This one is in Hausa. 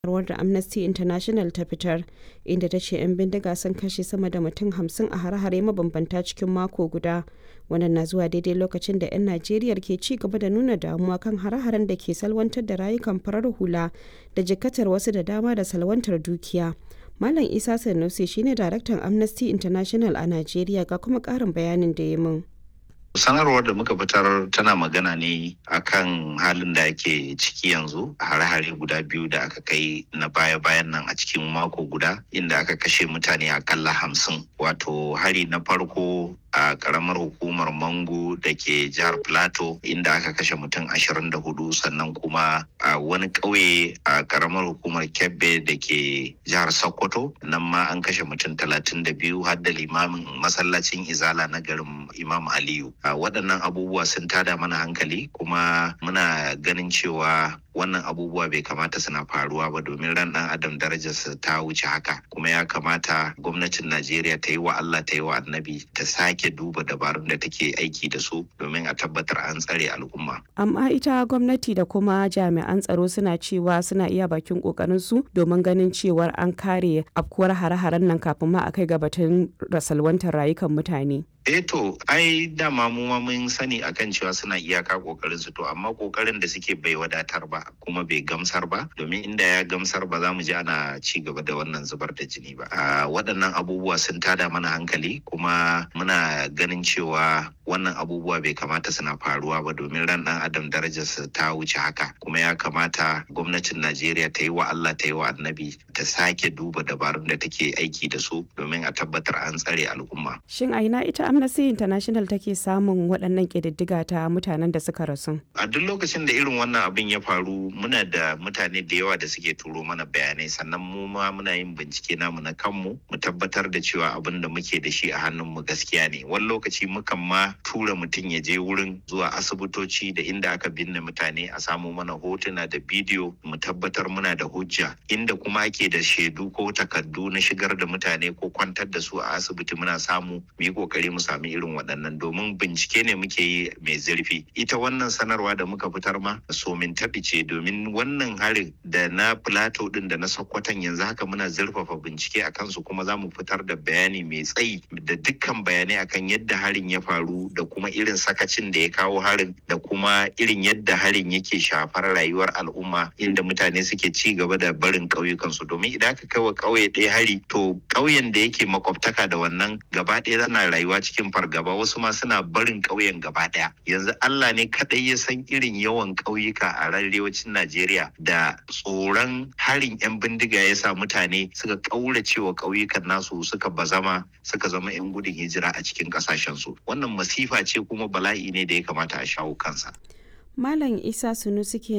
sanarwar da Amnesty International ta fitar, inda ta ce 'yan bindiga sun kashe sama da mutum 50 a hare-hare mabambanta cikin mako guda. Wannan na zuwa daidai lokacin da 'yan Najeriya ke ci gaba da nuna damuwa kan hare-haren da ke salwantar da rayukan farar hula da jikatar wasu da dama da salwantar dukiya. Malam Isa Sanusi shine daraktan Amnesty International a Najeriya ga kuma ƙarin bayanin da ya min. sanarwar da muka fitar tana magana ne akan halin da ake ciki yanzu hare-hare guda biyu da aka kai na baya-bayan nan a cikin mako guda inda aka kashe mutane akalla hamsin wato hari na farko a karamar hukumar mango da ke jihar plateau inda aka kashe mutum ashirin da hudu sannan kuma a wani ƙauye a karamar hukumar kebbe da ke jihar sokoto nan ma an kashe mutum talatin da biyu har da limamin masallacin izala na garin imam aliyu a waɗannan abubuwa sun tada mana hankali kuma muna ganin cewa wannan abubuwa bai kamata suna faruwa ba domin ran ɗan adam darajarsa ta wuce haka kuma ya kamata gwamnatin najeriya ta yi wa allah ta yi wa annabi ta sake duba dabarun da take aiki da su domin a tabbatar an tsare al'umma Amma ita gwamnati da kuma jami'an tsaro suna cewa suna iya bakin su domin ganin cewar an kare afkuwar hare-haren nan kafin ma a kai ga batun rasalwantar rayukan mutane. eh to ai dama mu ma mun sani akan cewa suna iyaka kokarin su to amma kokarin da suke bai wadatar ba kuma bai gamsar ba domin inda ya gamsar ba za mu ji ana ci gaba da wannan zubar da jini ba a waɗannan abubuwa sun tada mana hankali kuma muna ganin cewa wannan abubuwa bai kamata suna faruwa ba domin ran ɗan adam darajarsa ta wuce haka kuma ya kamata gwamnatin najeriya ta yi wa allah ta yi wa annabi ta sake duba dabarun da take aiki da su domin a tabbatar an tsare al'umma Shin a ina ita Amnesty International take samun waɗannan ƙididdiga ta mutanen da suka rasu? a duk lokacin da irin wannan abin ya faru muna da mutane da yawa da suke turo mana bayanai sannan mu ma muna yin bincike namu na kanmu mu tabbatar da cewa abin da muke da shi a hannunmu gaskiya ne wani lokaci mukan ma tura mutum ya je wurin zuwa asibitoci da inda aka binne mutane a samu mana hotuna da bidiyo mu tabbatar muna da hujja inda kuma ake da shaidu ko takardu na shigar da mutane ko kwantar da su a asibiti muna samu mu yi kokari mu sami irin waɗannan domin bincike ne muke yi mai zurfi ita wannan sanarwa da muka fitar ma somin taɓi ce domin wannan harin da na plateau din da na sokoton yanzu haka muna zurfafa bincike a kansu kuma za mu fitar da bayani mai tsayi da dukkan bayanai akan yadda harin ya faru da kuma irin sakacin da ya kawo harin da kuma irin yadda harin yake shafar rayuwar al'umma inda mutane suke ci gaba da barin ƙauyukansu domin idan aka kai wa ƙauye ɗaya hari to ƙauyen da yake makwabtaka da wannan gaba ɗaya zana rayuwa cikin fargaba wasu ma suna barin ƙauyen gaba ɗaya yanzu Allah ne kaɗai ya san irin yawan ƙauyuka a arewacin Najeriya da tsoron harin 'yan bindiga ya sa mutane suka ƙaurace wa ƙauyukan nasu suka bazama suka zama 'yan gudun hijira a cikin ƙasashensu wannan masifa ce kuma bala'i ne da ya kamata a shawo kansa. Malam Isa Sunusi ke